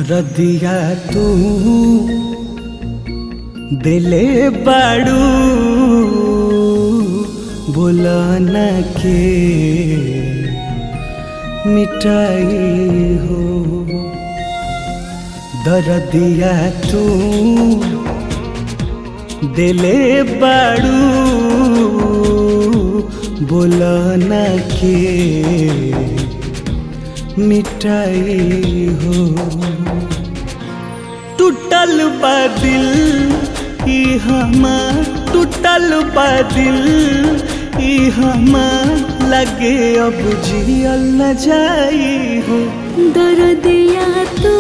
दरदिया तू दिले बाड़ू बोलन के मिटाई हो दरदिया तू दिले बाड़ू बोलन के मिटाई हो टूटल बा दिल ई हमार टूटल बा दिल ई हमार लगे अब जियल न जाई हो दर्दिया तू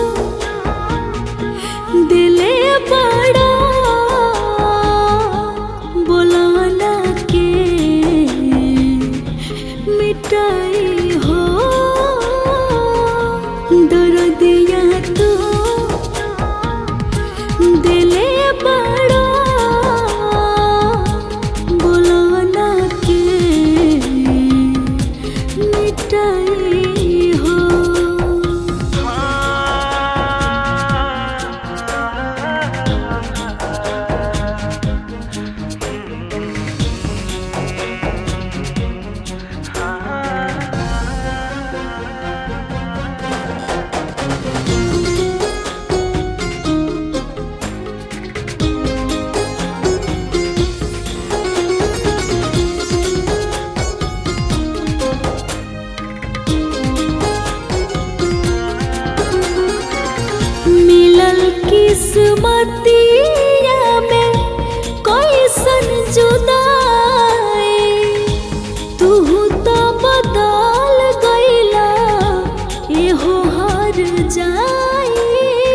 दिले बड़ा बुलाना के मिटाई हो दर्दिया तू दिले बड़ा बुलाना के मिटाई हो मिलल किस्मतिया में कैसन जुदाई तू तो बदल गईला एहो हर जाई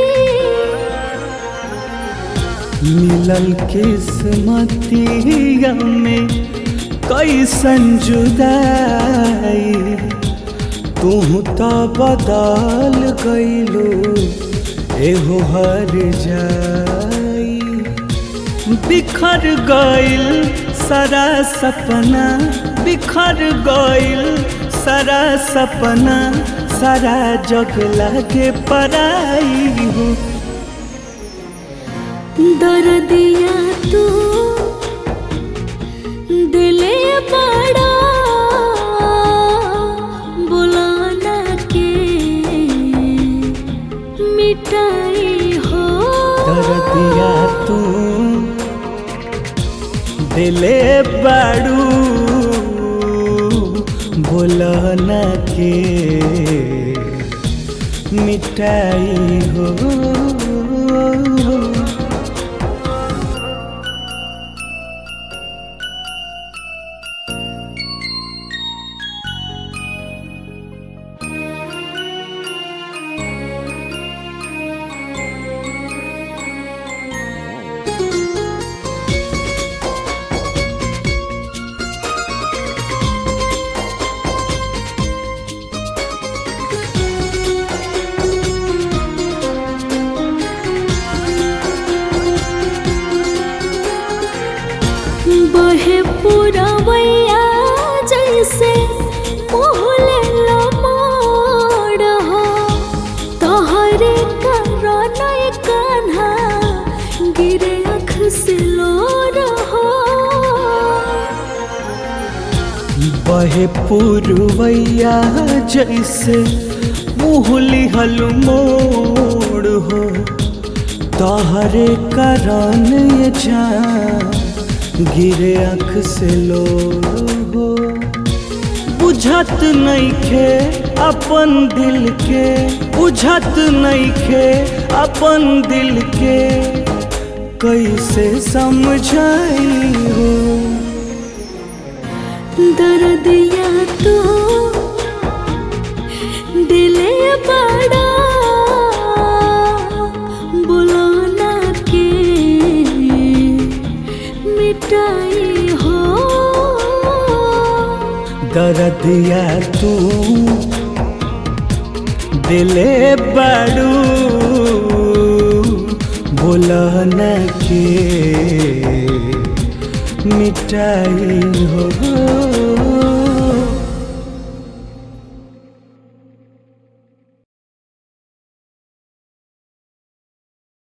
मिलल किस्मतिया में कैसन जुदाई तू तो बदल गईलो एहो हर जाई बिखर गईल सारा सपना बिखर गईल सारा सपना सारा जग लागे पराई हो दर्दिया तू दिले बड़ा बुलाना के मिटाई हो दरदिया तू दिले बाड़ू बोलन के मिटाई हो बहे पुरवैया जैसे मोहले लमोड़ हो तोहरे कारण कान्हा गिरे अख से लोर हो बहे पुरवैया जैसे मुहली हल मोड़ हो तहरे करन ये जान गिरे अख से लो हो बुझत नइखे अपन दिल के बुझत नइखे अपन दिल के कैसे समझाई हो दर्दिया तू दिले बड़ा बुलाना के मिटाई हो दरदिया तू दिले बाड़ू बोलन के मिटाई हो